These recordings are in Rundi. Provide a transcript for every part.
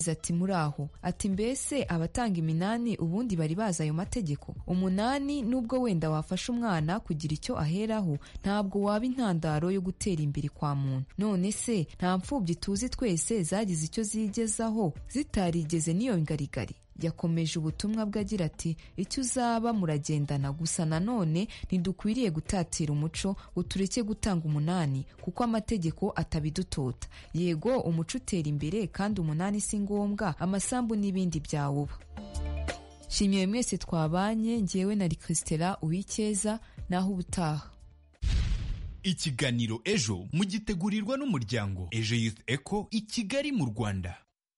ati muri aho ati mbese abatanga iminani ubundi bari bazi ayo mategeko umunani nubwo wenda wafasha umwana kugira icyo aheraho ntabwo waba intandaro yo gutera imbere kwa muntu none se nta mfubyi tuzi twese zagize icyo zigezaho zitarigeze n'iyo ngarigari yakomeje ubutumwa bwe agira ati icyo uzaba muragendana gusa nanone ntidukwiriye gutatira umuco ngo tureke gutanga umunani kuko amategeko atabidutota yego umuco utera imbere kandi umunani si ngombwa amasambu n'ibindi byawuba shimiye mwese twabanye ngewe na Christela uwikeza naho ubutaha ikiganiro ejo mugitegurirwa n'umuryango ejo youth eco i kigali mu rwanda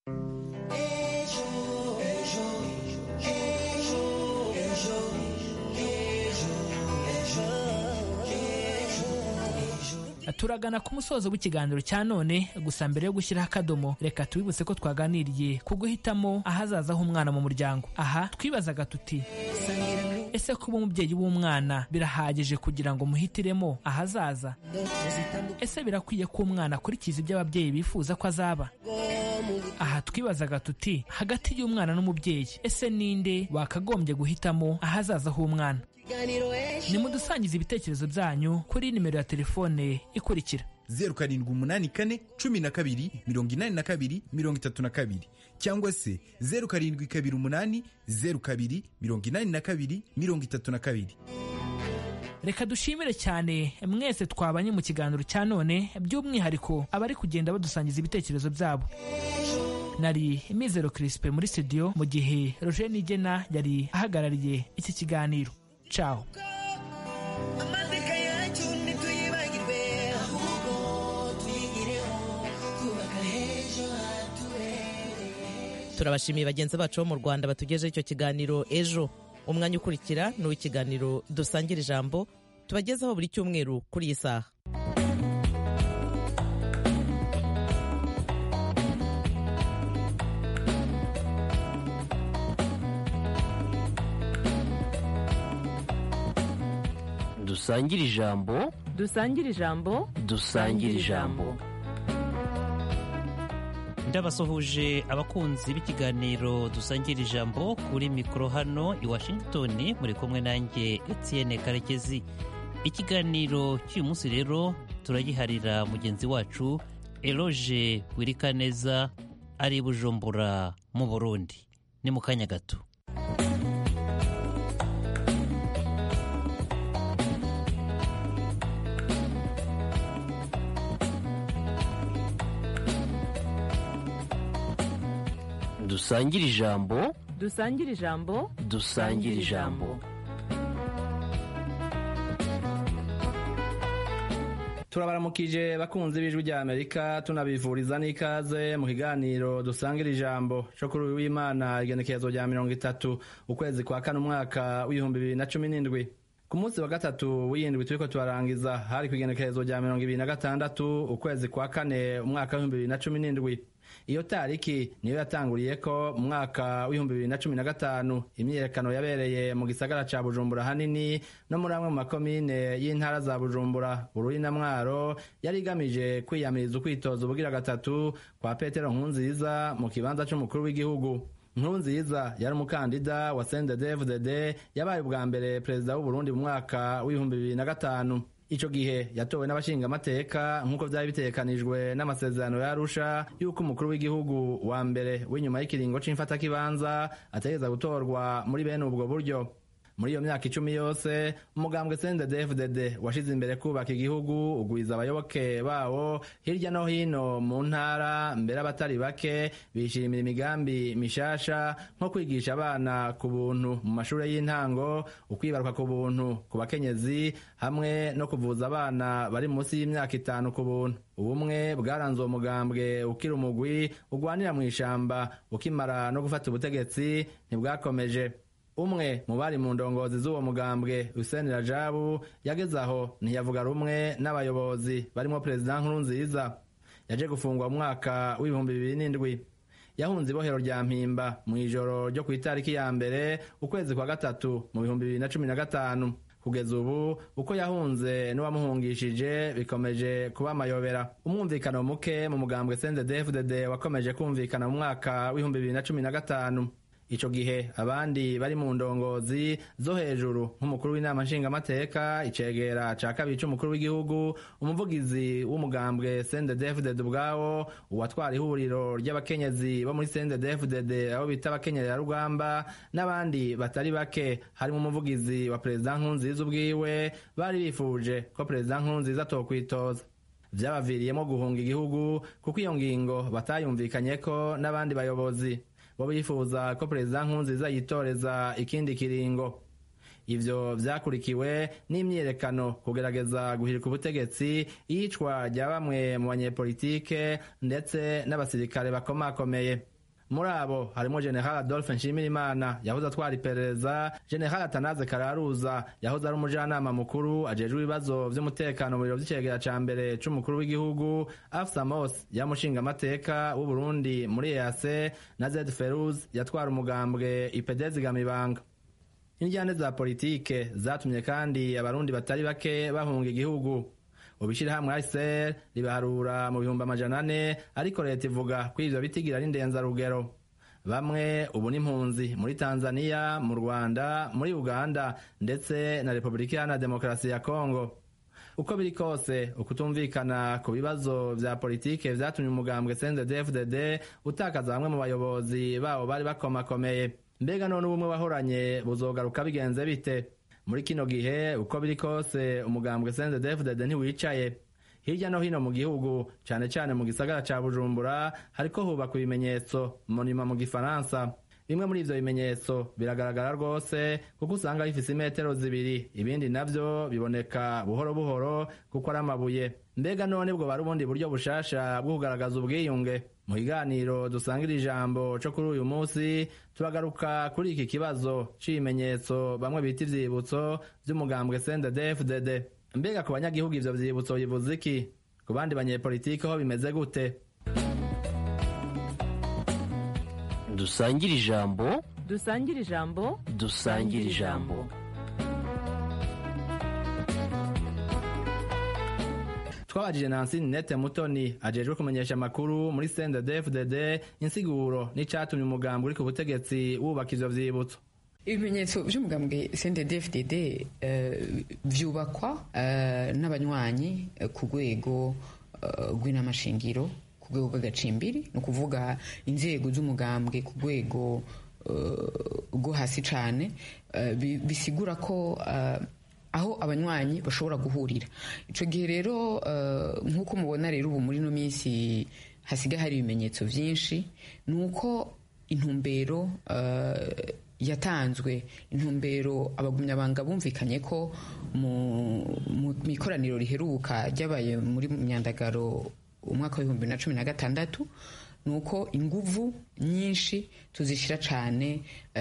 turagana ku musozo w'ikiganiro cya none gusa mbere yo gushyiraho akadomo reka tubibutse ko twaganiriye ku guhitamo ahazaza h'umwana mu muryango aha twibazaga tuti ese kuba umubyeyi w'umwana birahagije kugira ngo muhitiremo ahazaza ese birakwiye ko umwana akurikiza ibyo ababyeyi bifuza ko azaba aha twibazaga tuti hagati y'umwana n'umubyeyi ese ninde wakagombye guhitamo ahazaza h'umwana nimudusangize ibitekerezo byanyu kuri nimero ya telefone ikurikira zeru karindwi umunani kane cumi na kabiri mirongo inani na kabiri mirongo itatu na kabiri cyangwa se zeru karindwi kabiri umunani zeru kabiri mirongo inani na kabiri mirongo itatu na kabiri reka dushimire cyane mwese twabanye mu kiganiro cya none by'umwihariko abari kugenda badusangiza ibitekerezo byabo nari mizero kirisipe muri studio mu gihe roger nigena yari ahagarariye iki kiganiro caho amateka yacu ntituyibagirwe ahubwo tuyigireho twubaka ejo hatubereye turabashimiye bagenzi bacu bo mu rwanda batugejeho icyo kiganiro ejo umwanya ukurikira ni uw'ikiganiro dusangira ijambo tubagezaho buri cyumweru kuri iyi saha dusangire ijambo dusangire ijambo dusangire ijambo ndabasuhuje abakunzi b'ikiganiro dusangira ijambo kuri mikoro hano i washington muri kumwe nanjye etienne karekezi ikiganiro cy'uyu munsi rero turagiharira mugenzi wacu eroge wirikaneza ari i bujumbura mu burundi ni mu kanya gato dusangire ijambo dusangire ijambo dusangire ijambo turabaramukije bakunzi b'ijwi rya amerika tunabivuriza n'ikaze mu kiganiro dusangira ijambo cyo kuri uyu w'imana igenekerezo rya mirongo itatu ukwezi kwa kane umwaka w'ibihumbi bibiri na cumi n'indwi ku munsi wa gatatu w'iyindwi turiko turarangiza hari ku igenekerezo rya mirongo ibiri na gatandatu ukwezi kwa kane umwaka w'ibihumbi bibiri na cumi n'indwi iyo tariki niyo yatanguriye ko mu mwaka w'ibihumbi bibiri na cumi na gatanu imyiyerekano yabereye mu gisagara ca bujumbura hanini no muri amwe mu makomine y'intara za bujumbura bururi na mwaro yari igamije kwiyamiriza ukwitoza ubugira gatatu kwa petero nkunziza mu kibanza c'umukuru w'igihugu nkurunziza yari umukandida wa cndfdd yabaye ubwa mbere perezida w'uburundi mu mwaka w'ibihumbi bibiri na gatanu ico gihe yatowe n'abashingamateka nk'uko vyari bitegekanijwe n'amasezerano ya Arusha y'uko umukuru w'igihugu wa mbere w'inyuma y'ikiringo c'imfatakibanza ategereza gutorwa muri bene ubwo buryo muri iyo myaka icumi yose umugambwe CNDD-FDD washize imbere kubaka igihugu ugwiza abayoboke bawo hirya no hino mu ntara mbere abatari bake bishimira imigambi mishasha nko kwigisha abana ku buntu mu mashuri y'intango ukwibaruka ku buntu ku bakenyezi hamwe no kuvuza abana bari munsi y'imyaka itanu ku buntu ubumwe bwaranze uwo mugambwe ukiri umugwi ugwanira mu ishamba ukimara no gufata ubutegetsi ntibwakomeje umwe mu bari mu ndongozi z'uwo mugambwe Hussein Rajabu yageze aho ntiyavuga rumwe n'abayobozi barimo perezida Nkurunziza yaje gufungwa mu mwaka w'ibihumbi bibiri n'indwi yahunze ibohero rya mpimba mu ijoro ryo ku itariki ya mbere ukwezi kwa gatatu mu bihumbi bibiri na cumi na gatanu kugeza ubu uko yahunze n'uwamuhungishije bikomeje kuba amayobera umwumvikano muke mu mugambwe CNDD-FDD wakomeje kumvikana mu mwaka w'ibihumbi bibiri na cumi na gatanu ico gihe abandi bari mu ndongozi zo hejuru nk'umukuru w'inama nshingamateka icegera ca kabiri c'umukuru w'igihugu umuvugizi w'umugambwe CNDD-FDD ubwawo uwatwara ihuriro ry'abakenyezi bo muri CNDD-FDD abo bita abakenyererarugamba n'abandi batari bake harimo umuvugizi wa perezida nkurunziza ubwiwe bari bifuje ko perezida nkurunziza atokwitoza vyabaviriyemo guhunga igihugu kuko iyo ngingo batayumvikanyeko n'abandi bayobozi bo bifuza ko perezida nkurunziza yitoreza ikindi kiringo ivyo vyakurikiwe n'imyiyerekano kugerageza guhirika ubutegetsi iyicwa rya bamwe mu banyepolitike ndetse n'abasirikare bakomakomeye muri abo harimo general adolphe nshimirimana yahoze atwara iperereza general atanaze kararuza yahoze ari umujanama mukuru ajejwe ibibazo vy'umutekano mu biro vy'icegera ca mbere c'umukuru w'igihugu afsa mos yamushingamateka w'uburundi muri ease na zed feruz yatwara umugambwe ipedezi gamibanga injyane za politike zatumye kandi abarundi batari bake bahunga igihugu ubishirahamwe ACR ribaharura mu bihumbi amajana ane ariko leta ivuga ko ivyo bitigira ari ndenzarugero bamwe ubu n'impunzi muri tanzania mu rwanda muri uganda ndetse na repubulika iharanira demokarasi ya kongo uko biri kose ukutumvikana ku bibazo vya politike vyatumye umugambwe CNDD-FDD utakaza bamwe mu bayobozi babo bari bakomakomeye mbega none ubumwe wahoranye buzogaruka bigenze bite muri kino gihe uko biri kose umugambwe CNDD-FDD ntiwicaye hirya no hino mu gihugu cane cane mu gisagara ca bujumbura hariko hubakwa ibimenyetso monima mu gifaransa bimwe muri ivyo bimenyetso biragaragara rwose kuko usanga bifise imetero zibiri ibindi navyo biboneka buhoro buhoro kuko ari amabuye mbega none bwo bari ubundi buryo bushasha bwo kugaragaza ubwiyunge mu kiganiro dusangira ijambo co kuri uyu munsi turagaruka kuri iki kibazo c'ibimenyetso bamwe bita ivyibutso vy'umugambwe CNDD-FDD mbega ku banyagihugu ivyo vyibutso bivuze iki ku bandi banyepolitike ho bimeze gute dusangire ijambo dusangire ijambo dusangire ijambo twabajije nansi nete mutoni ajejwe kumenyesha amakuru muri CNDD-FDD insiguro n'icatumye umugambi uri ku butegetsi wubaka ivyo vyibutso ibimenyetso by'umugambwe CNDD-FDD uh, vyubakwa uh, n'abanywanyi uh, ku rwego rw'inamashingiro ku rwego rw'agacimbiri ni ukuvuga inzego z'umugambwe ku rwego rwo hasi cyane bisigura ko aho abanywanyi bashobora guhurira icyo gihe rero nk'uko mubona rero ubu muri ino minsi hasigaye hari ibimenyetso byinshi ni uko intumbero yatanzwe intumbero abagumyabanga bumvikanye ko mu ikoraniro riheruka ryabaye muri myandagaro umwaka w'ibihumbi na cumi na gatandatu ni uko inguvu nyinshi tuzishyira cyane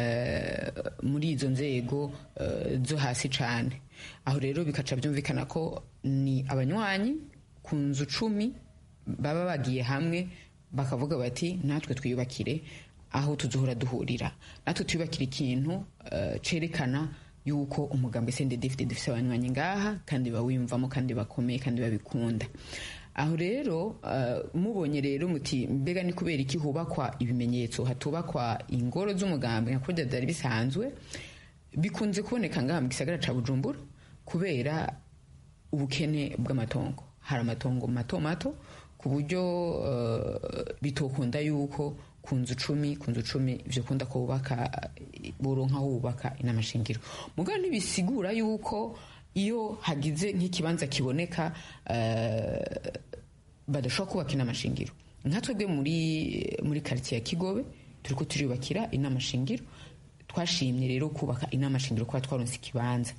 muri izo nzego zo hasi cyane aho rero bikaca byumvikana ko ni abanywanyi ku nzu cumi baba bagiye hamwe bakavuga bati natwe twiyubakire aho tuzohora duhurira natwe twiyubakira ikintu cyerekana yuko umugambi CNDD-FDD dufite abanywanyi ngaha kandi bawiyumvamo kandi bakomeye kandi babikunda aho rero mubonye rero muti mbega ni kubera iki hubakwa ibimenyetso hatubakwa ingoro z'umugambi nka kurya byari bisanzwe bikunze kuboneka ngaha mu gisagara ca bujumbura kubera ubukene bw'amatongo hari amatongo mato mato ku buryo bitokunda yuko ku nzu cumi ku nzu cumi vyokunda ko bubaka boronka hubaka inamashingiro mugabo ntibisigura yuko iyo hagize nk'ikibanza kiboneka badashobora kubaka inamashingiro nka twebwe muri muri karitsiye ya kigobe turiko turiyubakira inamashingiro twashimye rero kubaka inamashingiro kuba twaronse ikibanza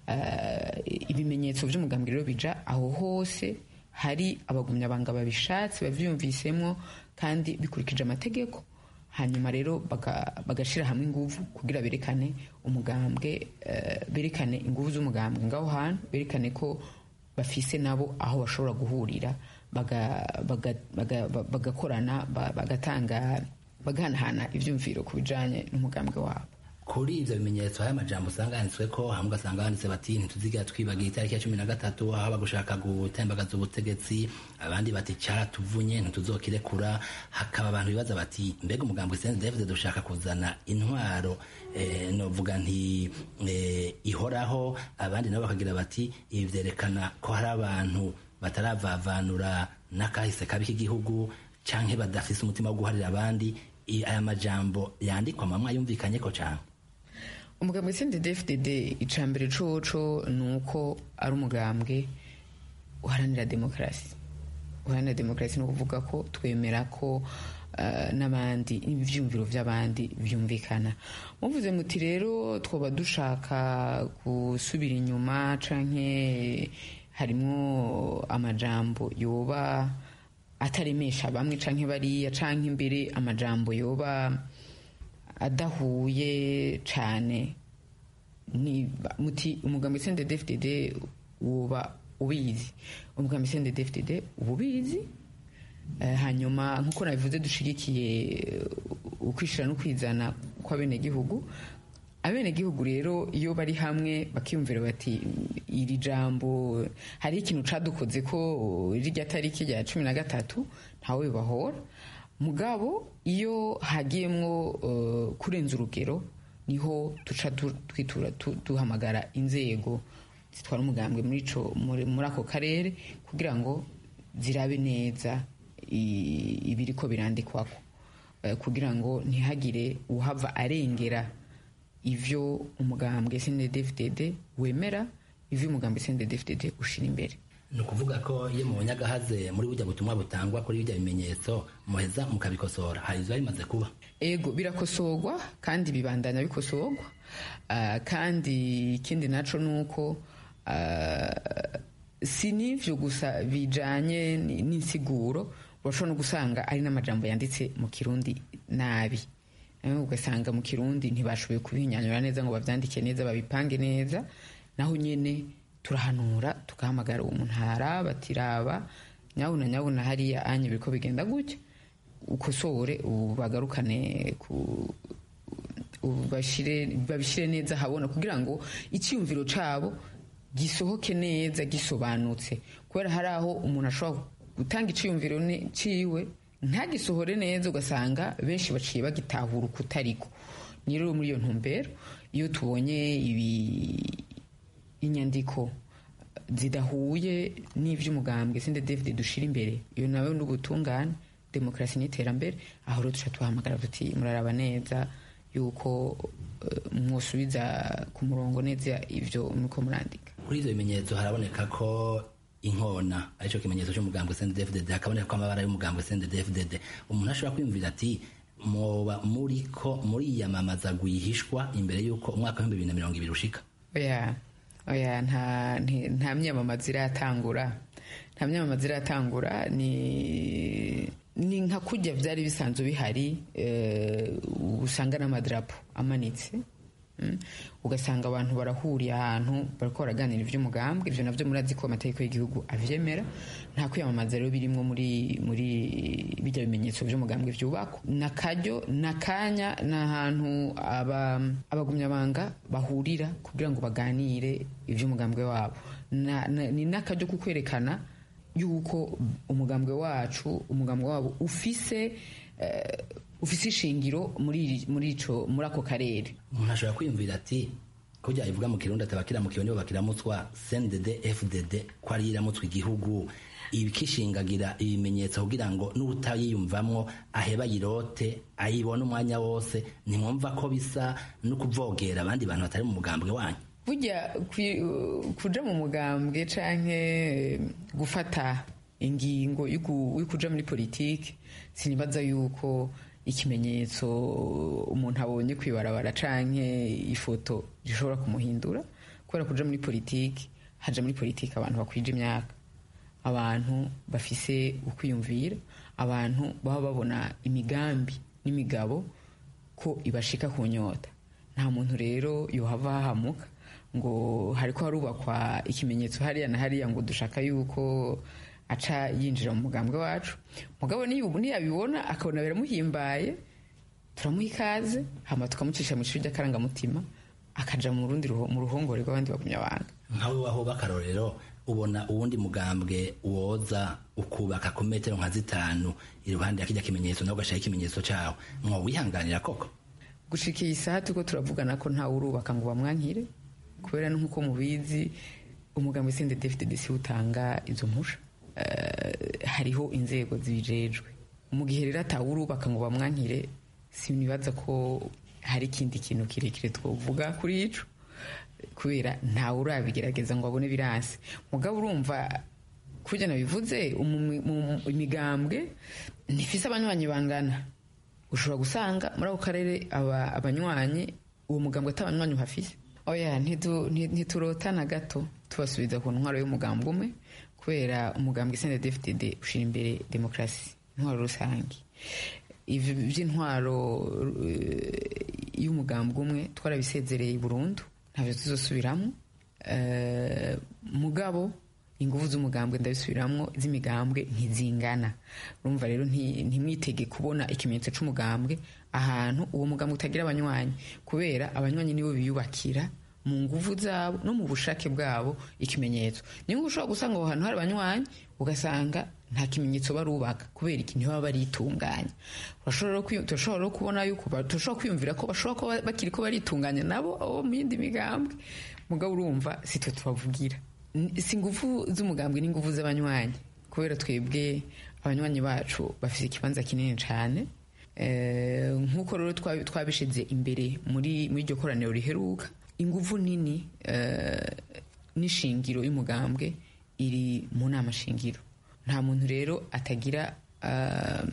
ibimenyetso vy'umugambi rero bija aho hose hari abagumyabanga babishatse bavyumvisemo kandi bikurikije amategeko hanyuma rero bagashira hamwe inguvu kugira berekane umugambwe berekane inguvu z'umugambwe ngaho hantu berekane ko bafise nabo aho bashobora guhurira bagakorana bagatanga bagahanahana ivyumviro ku bijanye n'umugambwe wabo kuri ivyo bimenyetso haya majambo usanga yanditswe ko hamwe ugasanga banditse bati ntituzigira twibagira itariki ya cumi na gatatu aho bagushaka gutembagaza ubutegetsi abandi bati caratuvunye ntituzokirekura hakaba abantu bibaza bati mbega umugambo CNDD dushaka kuzana intwaro eh, novuga nti eh, ihoraho abandi nabo bakagira bati ibi vyerekana ko hari abantu bataravavanura n'akahise kabi k'igihugu canke badafise umutima wo guharira abandi I- aya majambo yandikwa mamwe yumvikanye ko cane umugambwe CNDD-FDD icambere coco ni uko ari umugambwe uharanira demokarasi uharanira demokarasi ni ukuvuga ko twemera ko eh, n'abandi ivyumviro vy'abandi vyumvikana muvuze muti rero twoba dushaka gusubira inyuma canke harimwo amajambo yoba ataremesha bamwe canke bariya canke imbere amajambo yoba adahuye cane ni muti umugambi CNDD-FDD woba ubizi umugambi CNDD-FDD uba ubizi Eh, hanyuma nk'uko nabivuze dushigikiye eh, ukwishira no kwizana kw'abenegihugu abenegihugu rero iyo bari hamwe bakiyumvira bati iri jambo hari ikintu cadukoze ko rirya tariki rya cumi na gatatu ntawe bibahora mugabo iyo hagiyemwo eh, kurenza urugero niho duca du- twitura tu- duhamagara inzego zitwara umugambwe muri ico muri muri ako karere kugira ngo zirabe neza i- ibiriko birandikwako Eh, kugira ngo ntihagire uhava arengera ivyo umugambwe CNDD-FDD wemera ivyo umugambwe CNDD-FDD ushira imbere ni ukuvuga ko iyo mubonye agahaze muri burya butumwa butangwa kuri bijya bimenyetso muheza mukabikosora hari ibiba bimaze kuba ego birakosorwa kandi bibandanya bikosorwa Ah, kandi ikindi naco ni uko ah, si n'ivyo gusa bijanye ni- n'insiguro urashobora no gusanga ari n'amajambo yanditse mu kirundi nabi Eh, ugasanga mu kirundi ntibashoboye kubihinyanyura neza ngo bavyandike neza babipange neza naho nyene turahanura tugahamagara uwo muntu haraba tiraba nyabuna nyabuna hariya anye biriko bigenda gutya ukosore ubu bagarukane ku ubu bashire babishire neza habona kugira ngo icyumviro cabo gisohoke neza gisobanutse kubera hari aho umuntu ashobora gutanga iciyumviro ne- ciwe ntagisohore neza ugasanga benshi baciye bagitahura ukutariko ni rero muri iyo ntumbero iyo tubonye ibi inyandiko zidahuye n'ivy'umugambwe sinde David dushira imbere iyo nawe n'ubutungane demokarasi n'iterambere aho rero duca tuhamagara tuti muraraba neza yuko eh, mwosubiza ku murongo neza ivyo muriko murandika kuri ivyo bimenyetso haraboneka ko inkona arico kimenyetso c'umugambwe CNDD-FDD hakaboneka ko amabara y'umugambwe CNDD-FDD umuntu ashobora kwiyumvira ati moba muriko muriyamamaza gwihishwa imbere y'uko umwaka w'ibihumbi bibiri na mirongo ibiri ushika oya oya nta nti- nta myamamaza iratangura nta myamamaza iratangura ni ni nka kurya byari bisanzwe bihari eh, usanga n'amadarapo amanitse mm. ugasanga abantu barahuriye ahantu bariko baraganira ivy'umugambwe ivyo navyo murazi ko amategeko y'igihugu avyemera nta kwiyamamaza rero birimwo muri muri bijya bimenyetso vy'umugambwe vyubakwa nakaryo nakanya ni ahantu aba abagumyabanga bahurira kugira ngo baganire ivy'umugambwe wabo Na- na- ni n'akaryo ko kwerekana yuko umugambwe wacu umugambwe wabo ufise eh, ufise ishingiro muri iri- muri ico muri ako karere umuntu ashobora kwiyumvira ati ko byayivuga mu kirundi ati abakiramukiwe nibo bakiramutswa CNDD FDD ko ari iramutswa igihugu ibikishingagira ibimenyetso kugira ngo n'utayiyumvamwo aheba yirote ayibone umwanya wose ntimwumva ko bisa no kuvogera abandi bantu batari mu mugambwe wanyu burya kwi- kuja mu mugambwe canke gufata ingingo yo ku- yo kuja muri politiki sinibaza yuko ikimenyetso umuntu abonye kwibarabara canke ifoto gishobora kumuhindura kubera kuja muri politiki haja muri politiki abantu bakwije imyaka abantu bafise ukwiyumvira abantu baba babona imigambi n'imigabo ko ibashika ku nyota nta muntu rero yohava hahamuka ngo hariko harubakwa ikimenyetso hariya na hariya ngo dushaka yuko aca yinjira mu mugambwe wacu mugabo niyo- niyabibona akabona biramuhimbaye turamuha ikaze hama tukamucisha mu ishuri ry'akarangamutima akaja mu rundi ruho- mu ruhongore rw'abandi bagumyabanga nkawe aho bakarorero ubona uwundi mugambwe woza ukubaka ku metero nka zitanu iruhande ya kijya kimenyetso nawe ugashiraho ikimenyetso cawo mwowihanganira koko gushika iyi saha turiko turavugana ko ntawe urubaka ngo bamwankire kubera nk'uko mubizi umugambi sende dfdd si utanga izo mpusha Eh, hariho inzego zibijejwe mu gihe rero atawe urubaka ngo bamwankire sinibaza ko hari ikindi kintu kirekire twovuga kuri ico kubera ntawe urabigerageza ngo abone biranse mugabo urumva kurya nabivuze umu- mu- imigambwe ntifise abanywanyi bangana ushobora gusanga muri ako karere aba- abanywanyi uwo mugambwe atabanywanyi uhafise oya ntitu- nti- ntiturotana gato tubasubiza ku ntwaro y'umugambwe umwe kubera umugambwe sende dfdd ushira imbere demokarasi intwaro rusange ivyo vy'intwaro eh, y'umugambwe umwe twarabisezereye burundu ntabyo tuzosubiramo Eh, mugabo ingufu z'umugambwe ndabisubiramwo z'imigambwe ntizingana urumva rero nti- ntimwitege kubona ikimenyetso c'umugambwe ahantu uwo mugambwe utagira abanywanyi kubera abanywanyi nibo biyubakira mu nguvu zabo no mu bushake bwabo ikimenyetso niyo ushobora gusanga aho hantu hari abanywanyi ugasanga nta kimenyetso barubaka kubera iki ntibaba baritunganya urashobora no kwiyu- turashobora no kubona yuko ba- turashobora kwiyumvira ko bashobora kuba bakiri ko baritunganya nabo abo mu yindi migambwe mugabo urumva si twe tubavugira N- si ingufu z'umugambwe n'ingufu z'abanywanyi kubera twebwe abanywanyi bacu bafite ikibanza kinini cyane Eh, nk'uko rero twabi- twabishize imbere muri muri iryo koraniro riheruka ingufu nini eh, n'ishingiro y'umugambwe iri mu nama shingiro nta muntu rero atagira ah,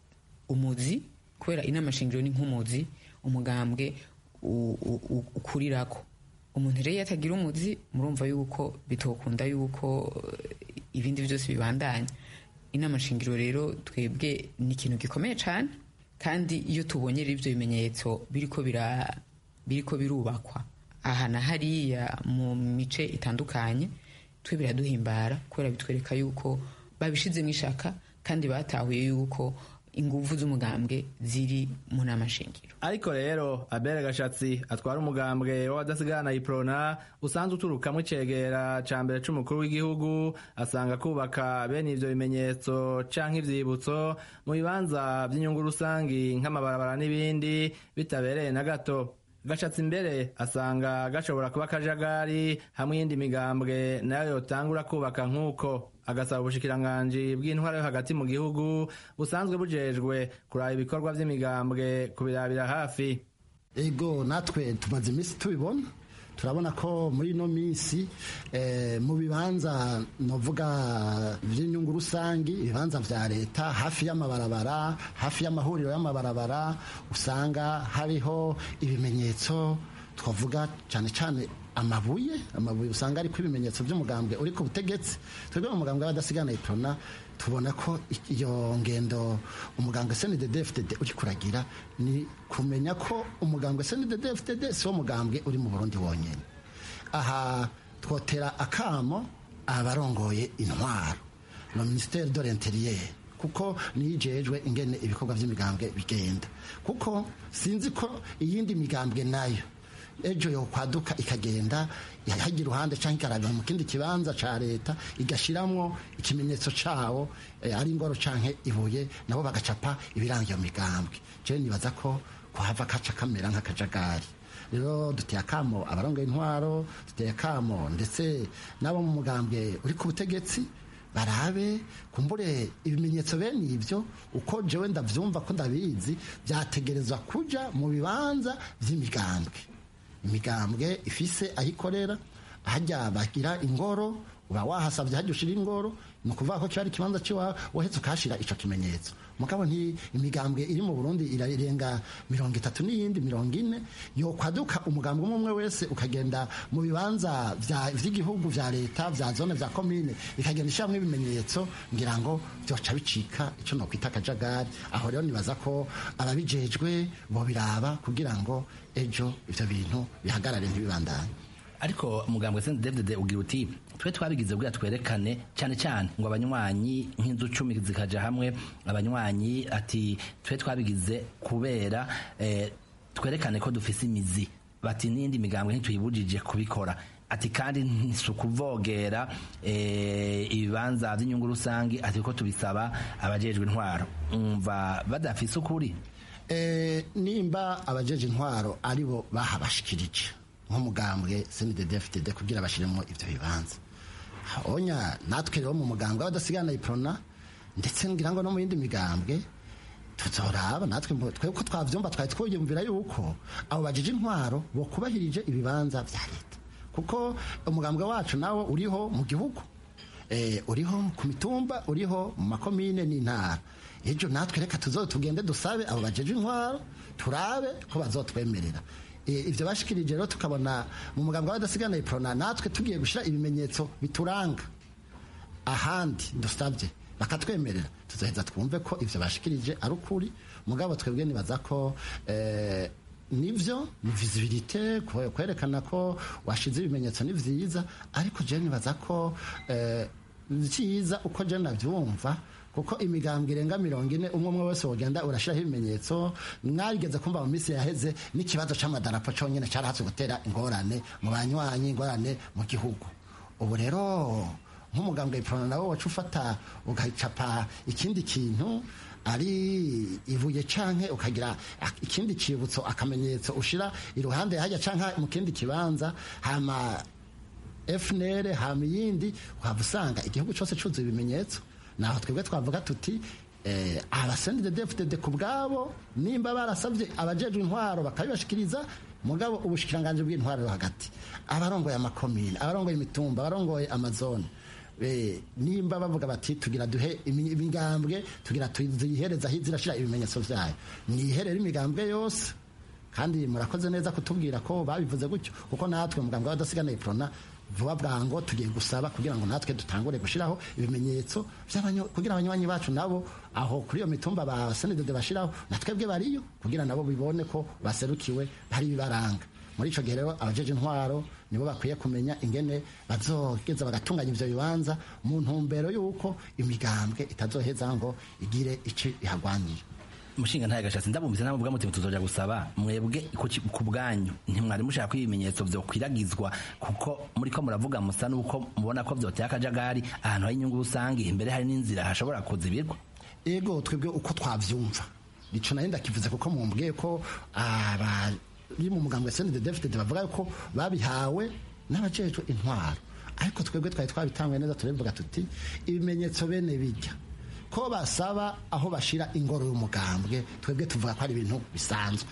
umuzi kubera inama shingiro ni nk'umuzi umugambwe u- u- u- ukurirako umuntu rero iyo atagira umuzi murumva yuko bitokunda yuko eh, ibindi byose bibandanya inama shingiro rero twebwe ni ikintu gikomeye cyane kandi iyo tubonye rero ibyo bimenyetso biriko bira biriko birubakwa aha na hariya mu mice itandukanye twe biraduhimbara kubera bitwereka yuko babishizemo ishaka kandi batahuye yuko ingufu z'umugambwe ziri mu nama shingiro ariko rero abere gashatsi atwara umugambwe w'abadasigana iprona usanzwe uturukamo icegera ca mbere c'umukuru w'igihugu asanga kubaka bene ivyo bimenyetso canke ivyibutso mu bibanza vy'inyungu rusangi nk'amabarabara n'ibindi bitabereye na gato gashatsi imbere asanga gashobora kuba akajagari hamwe iyindi migambwe nayo yotangura kubaka nk'uko agasaba ubushikiranganji bw'intwara yo hagati mu gihugu busanzwe bujejwe kuraba ibikorwa vy'imigambwe kubirabira hafi ego natwe tumaze iminsi tubibona turabona ko muri ino minsi eh, mu bibanza novuga by'inyungu rusangi ibibanza vya leta hafi y'amabarabara hafi y'amahuriro y'amabarabara usanga hariho ibimenyetso twavuga cyane cyane amabuye amabuye usanga ariko ibimenyetso by'umugambwe uri ku butegetsi twebwe mu mugambwe w'abadasigana itona tubona ko iyo ngendo umugambwe snddfdd uri kuragira ni kumenya ko umugambwe snddfdd si wo mugambwe uri mu burundi wonyine aha twotera akamo abarongoye intwaro na ministere de l'interieur kuko niyijejwe ingene ibikorwa by'imigambwe bigenda kuko sinzi ko iyindi migambwe nayo ejo yo kwaduka ikagenda hajya iruhande cyangwa ikarabira mu kindi kibanza cya leta igashyiramo ikimenyetso cyawo ari ingoro cyangwa ibuye nabo bagacapa ibiranga iyo migambwe jewe nibaza ko kuhava kaca kamera nk'akajagari rero duteye akamo abarongoye intwaro duteye akamo ndetse n'abo mu mugambwe uri ku butegetsi barabe kumbure ibimenyetso bene ibyo uko jewe ndabyumva ko ndabizi byategerezwa kuja mu bibanza by'imigambwe imigambwe ifise aho ikorera hajya bagira ingoro uba wahasabye hajya ushira ingoro ni ukuvuga ko kiba ari ikibanza cy'iwawe wahetse ukahashyira icyo kimenyetso mugabo nti imigambwe iri mu burundi irarenga mirongo itatu n'iyindi mirongo ine yo kwaduka umugambwe umwe umwe wese ukagenda mu bibanza by'igihugu bya leta bya zone bya komine ikagenda ishyiramo ibimenyetso ngira ngo byoca bicika icyo nokwita akajagari aho rero nibaza ko ababijejwe bo biraba kugira ngo ejo ibyo bintu bihagarare ntibibandanye ariko umugambwe Saint David ugira uti twe twabigize kugira twerekane cyane cyane ngo abanywanyi nk'inzu cumi zikaja hamwe abanywanyi ati twe twabigize kubera eh, twerekane ko dufise imizi bati n'indi migambwe ntituyibujije kubikora ati kandi ntisukuvogera eh, ibibanza by'inyungu rusange ati ko tubisaba abajejwe intwaro umva badafise ukuri Eh, nimba abajeje intwaro aribo bahabashikirije nk'umugambwe CNDD-FDD kugira bashiremo ivyo bibanza onya natwe rero mu mugambwe abadasigana iprona ndetse ngira ngo no mu yindi migambwe tuzoraba natwe mbo- twe uko twavyumva twari twiyumvira yuko abo bajeje intwaro bo kubahirije ibibanza vya leta kuko umugambwe wacu nawo uriho mu gihugu eh, uriho ku mitumba uriho mu makomine n'intara ejo natwe reka tuzo tugende dusabe abo bajeje intwaro turabe ko bazotwemerera Eh, ivyo bashikirije rero tukabona mu mugambwe w'abadasigana iprona natwe tugiye gushira ibimenyetso bituranga ahandi dusabye bakatwemerera tuzoheza twumve ko ivyo bashikirije ari ukuri mugabo twebwe nibaza ko eh, nivyo ni visibilité kwe- kwerekana ko washize ibimenyetso ni vyiza ariko je nibaza ko eh, vyiza uko je navyumva kuko imigambwe irenga mirongo ine umwe umwe wese wogenda urashiraho ibimenyetso mwarigeze kumva mu minsi yaheze n'ikibazo c'amadarapo conyene carahatse gutera ingorane mu banywanyi ingorane mu gihugu ubu rero nk'umugambwe iprona nawe wacu ufata ugacapa ikindi kintu ari ibuye canke ukagira ak- ikindi cibutso akamenyetso ushira iruhande hajya canke mu kindi kibanza hama FNL hama iyindi ukaba usanga igihugu cyose cyuzuye ibimenyetso naho twebwe twavuga tuti eh, abasendide DFDD ku bwabo nimba barasabye abajejwe intwaro bakabibashikiriza mugabo ubushikiranganje bw'intwaro yo hagati abarongoye amakomine abarongoye imitumba abarongoye amazone Eh, nimba bavuga bati tugira duhe imi- imigambwe tugira tuyihereza aho izirashira ibimenyetso vyayo mwiherere imigambwe yose kandi murakoze neza kutubwira ko babivuze gutyo kuko natwe mugambwe w'abadasigana iprona vuba bwango tugiye gusaba kugira ngo natwe dutangure gushiraho ibimenyetso by'abanyo- kugira abanywanyi bacu nabo aho kuri iyo mitumba ba senedede bashiraho natwebwe bariyo kugira nabo bibone ko baserukiwe hari ibibaranga muri ico gihe rero abajeje intwaro nibo bakwiye kumenya ingene bazogeza bagatunganya ivyo bibanza mu ntumbero y'uko imigambwe itazoheza ngo igire ici ihagwanira umushinga ntaye gashatsi ndabumvise namuvuga muti tuzoja gusaba mwebwe ku ki- ku bwanyu ntimwari mushaka ko ibimenyetso vyokwiragizwa kuko muriko muravuga musa nuko mubona ko vyoteye akajagari ahantu hari inyungu rusange imbere hari n'inzira hashobora kuzibirwa ego twebwe uko twavyumva nico nari ndakivuze kuko mumbwiye ko abari mu mugambwe SNDD David bavuga ko babihawe n'abajejwe intwaro ariko twebwe twari twabitanguye neza turabivuga tuti ibimenyetso bene bijya ko basaba aho bashira ingoro y'umugambwe twebwe tuvuga ko ari ibintu bisanzwe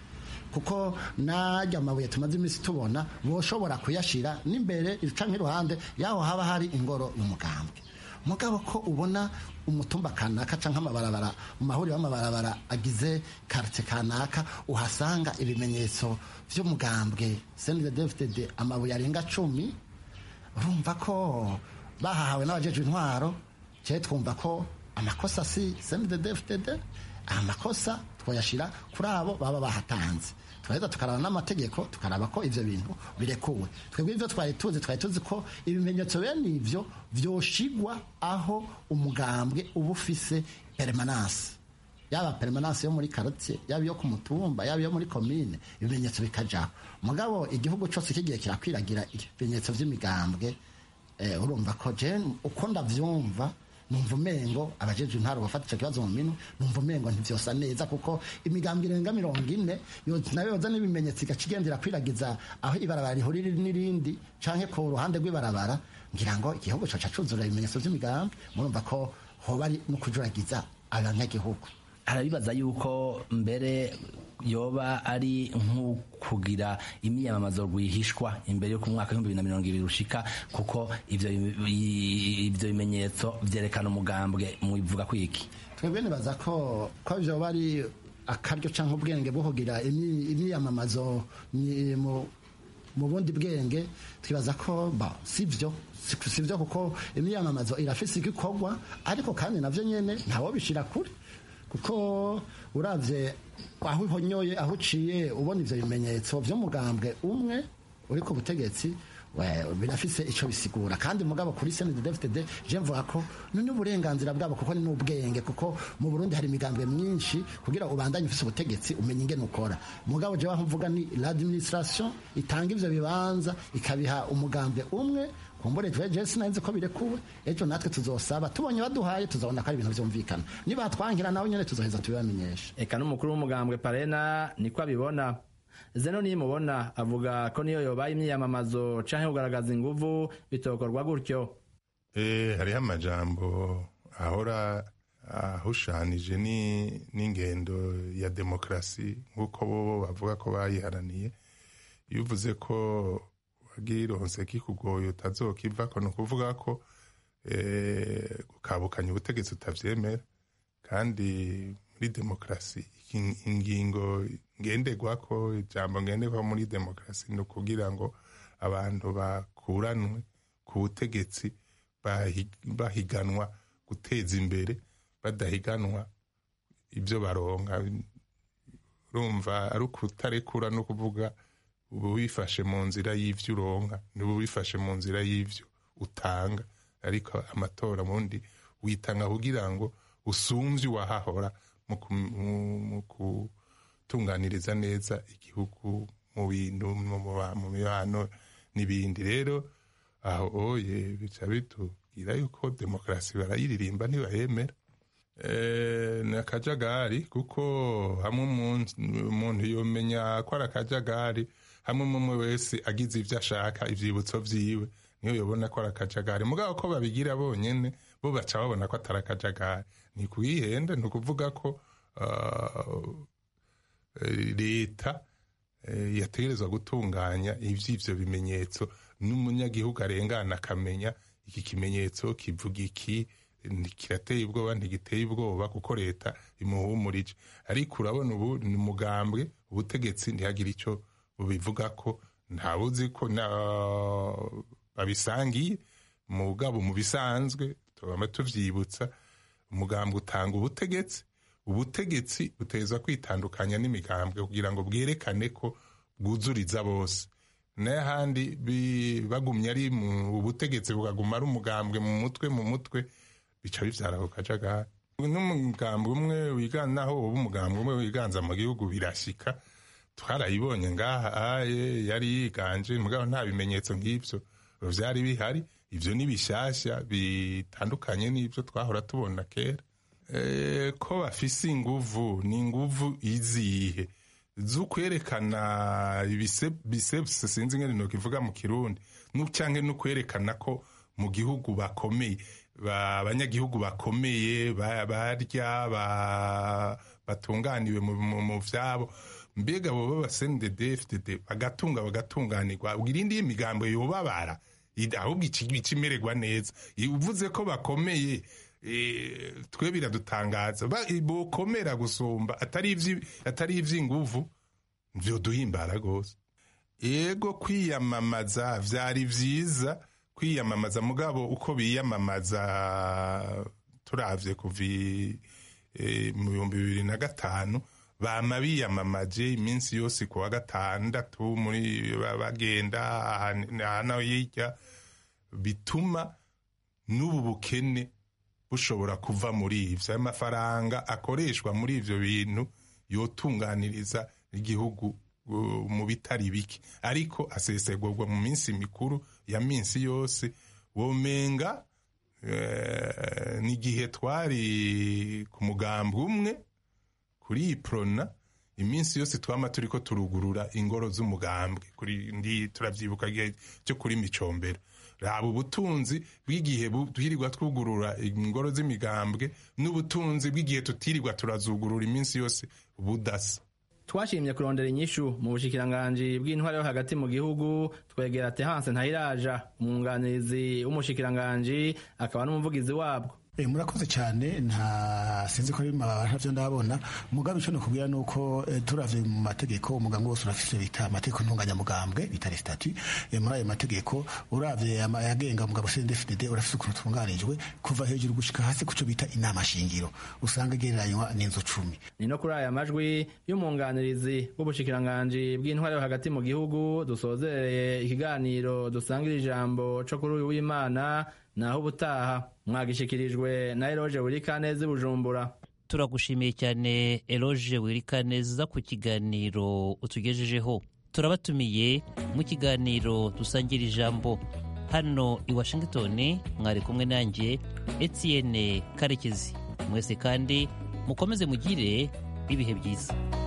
kuko najya amabuye tumaze iminsi tubona boshobora kuyashira n'imbere canke iruhande yaho haba hari ingoro y'umugambwe mugabo ko ubona umutumba kanaka canke amabarabara mu mahuriro y'amabarabara agize quartier kanaka uhasanga ibimenyetso vy'umugambwe CNDD-FDD amabuye arenga cumi urumva ko bahahawe n'abajejwe intwaro cye twumva ko amakosa si CNDD-FDD amakosa twoyashira kuri abo baba bahatanze turaheza tukaraba n'amategeko tukaraba ko ivyo bintu birekuwe twebwe ivyo twari tuzi twari tuzi ko ibimenyetso bene ivyo vyoshigwa aho umugambwe uba ufise permanence yaba permanence yo muri quartier yaba iyo ku mutumba yaba iyo muri commune ibimenyetso bikajaho mugabo igihugu cyose kigiye kirakwiragira ibimenyetso vy'imigambwe eh, urumva ko je uko ndavyumva numva umengo abajeje intwaro bafata ico kibazo mu minwe numva umengo ntivyosa neza kuko imigambwe irenga mirongo ine yo- nayo yoza n'ibimenyetso igacigendera kwiragiza aho ibarabara rihurira n'irindi canke ku ruhande rw'ibarabara ngira ngo igihugu coca cuzura ibimenyetso vy'imigambwe murumva ko hoba ari no kujuragiza abanyagihugu arabibaza yuko mbere yoba ari nk'ukugira imyiyamamazo rwihishwa imbere yo ku mwaka w'ibihumbi bibiri na mirongo ibiri ushika kuko ivyo ivyo bimenyetso vyerekana umugambwe mubivuga kwiki twebwe nibaza ko ko vyoba ari akaryo canke ubwenge bwo kugira imi- imyiyamamazo ni- mu mu bundi bwenge twibaza ko ba sivyo si- sivyo kuko imyiyamamazo irafise igikorwa ariko kandi navyo nyene ntawo bishira kure kuko uravye aho uhonyoye aho uciye ubona ivyo bimenyetso vy'umugambwe umwe uri ku butegetsi we- birafise ico bisigura kandi mugabo kuri CNDD-FDD je mvuga ko ni n'uburenganzira bwabo kuko ni n'ubwenge kuko mu Burundi hari imigambwe myinshi kugira ubandanye ufise ubutegetsi umenye ingene ukora mugabo je mvuga ni l'administration itanga ivyo bibanza ikabiha umugambwe umwe kumbure je sinanzi ko birekuwe ejo natwe tuzosaba tubonye baduhaye tuzabona ko ari ibintu vyumvikana nibatwangira nawe nyene tuzoheza tubibamenyesha eka n'umukuru w'umugambwe parena niko abibona zeno nimubona avuga ko niyo yobaye imyiyamamazo canke kugaragaza inguvu bitokorwa gutyo Eh, hariho amajambo ahora ahushanije ni- n'ingendo ya demokarasi nk'uko bo bavuga ko bayiharaniye iyo uvuze ko wagironse kikugoye utazokivako ni ukuvuga ko eh, gukabukanya ubutegetsi utavyemera kandi muri demokarasi in- ingingo ngenderwako ijambo ngenderwako muri demokarasi ni ukugira ngo abantu bakuranwe ku butegetsi bahi- bahiganwa guteza imbere badahiganwa ibyo baronka urumva ari ukutarekura no kuvuga uba wifashe mu nzira y'ivyo uronka niba wifashe mu nzira y'ivyo utanga ariko amatora mundi witanga kugira ngo usumvye uwahahora mu ku- mu- mu gutunganiriza neza igihugu mu bintu mu muba- mu mibano n'ibindi rero aho oye bica bitubwira yuko demokarasi barayiririmba ntibayemera Eh, ni akajagari kuko hamwe umuntu- umuntu yomenya ko ari akajagari hamwe umwe wese agize ibyo ashaka ivyibutso vyiwe niyo yobona ko ari akajagari mugabo ko babigira bonyene bo baca babona ko atari akajagari ni kuyihenda ni ukuvuga ko ah, eh, leta eh, yategerezwa gutunganya ivy'ivyo bimenyetso n'umunyagihugu arengana akamenya iki kimenyetso kivuga iki ni- kirateye ubwoba ntigiteye ubwoba kuko leta imuhumurije ariko urabona ubu ni umugambwe ubutegetsi ntihagire icyo bubivuga ko ntawuzi ko na- babisangiye mugabo mu bisanzwe tubama tuvyibutsa umugambwe utanga ubutegetsi ubutegetsi buteza kwitandukanya n'imigambwe kugira ngo bwerekane ko bwuzuriza bose n'ahandi bi- bagumye ari mu butegetsi bukaguma ari umugambwe mu mutwe mu mutwe bica bivyara ako kajagari n'umugambwe umwe wiganza naho uba umugambwe umwe wiganza mu gihugu birashika twarayibonye ngaha aye yari yiganje mugabo nta bimenyetso nk'ivyo vyari bihari ivyo ni bishasha bitandukanye n'ivyo twahora tubona kera Eh, ko bafise inguvu ni inguvu izihe z'ukwerekana ibisebuse sinzi ngene nokivuga mu kirundi nu- canke no kwerekana ko mu gihugu bakomeye ba- abanyagihugu bakomeye ba- barya ba- batunganiwe mu- mu mu vyabo mbega bo b'abasendede fdd bagatunga bagatunganirwa ubwo irindi y'imigambo yobabara id- ahubwo iki- ikimererwa neza I- uvuze ko bakomeye eh, twe biradutangaza Ba- bokomera gusumba atari ivyi- atari ivy'inguvu vyoduhimbara rwose yego kwiyamamaza vyari vyiza kwiyamamaza mugabo uko biyamamaza turavye kuva i- eh, mu bihumbi bibiri na gatanu bama biyamamaje iminsi yose ku wa gatandatu muri ba- bagenda aha- aha no hirya bituma n'ubu bukene bushobora kuva muri ivyo ayo mafaranga akoreshwa muri ivyo bintu yotunganiriza igihugu uh, mu bitari bike ariko asesegurwa mu minsi mikuru ya minsi yose womenga eh, n'igihe twari ku mugambi umwe kuri iyi prona iminsi yose twama turiko turugurura ingoro z'umugambwe kuri ndi turavyibuka igihe cyo kuri micombero raba ubutunzi bw'igihe bu- twirirwa twugurura ingoro z'imigambwe n'ubutunzi bw'igihe tutirirwa turazugurura iminsi yose budasa twashimye kurondera inyishu mu bushikiranganji bw'intwari yo hagati mu gihugu twegera Terence Ntayiraja umwunganizi w'umushikiranganji akaba n'umuvugizi wabwo E, murakoze cyane nta sinzi ko ari mabasha byo ndabona mugabe ico nokubwira nuko e, turavye mu mategeko umugambwe wose urafise bita amategeko ntunganyamugambwe bita les statuts e, muri ayo mategeko uravye ama- ayagenga umugabo CNDD-FDD urafise ukuntu tunganijwe kuva hejuru gushika hasi kuco bita inama shingiro usanga igereranywa n'inzu cumi ni no kuri aya majwi y'umwunganirizi w'ubushikiranganji bw'intwari yo hagati mu gihugu dusozereye ikiganiro dusangira ijambo co kuri uyu w'imana naho ubutaha mwagishikirijwe na eroge wurikanezi bujumbura turagushimiye cyane eloge wirikaneza ku kiganiro utugejejeho turabatumiye mu kiganiro dusangira ijambo hano i washington mwari kumwe nanjye etienne karekezi mwese kandi mukomeze mugire ibihe byiza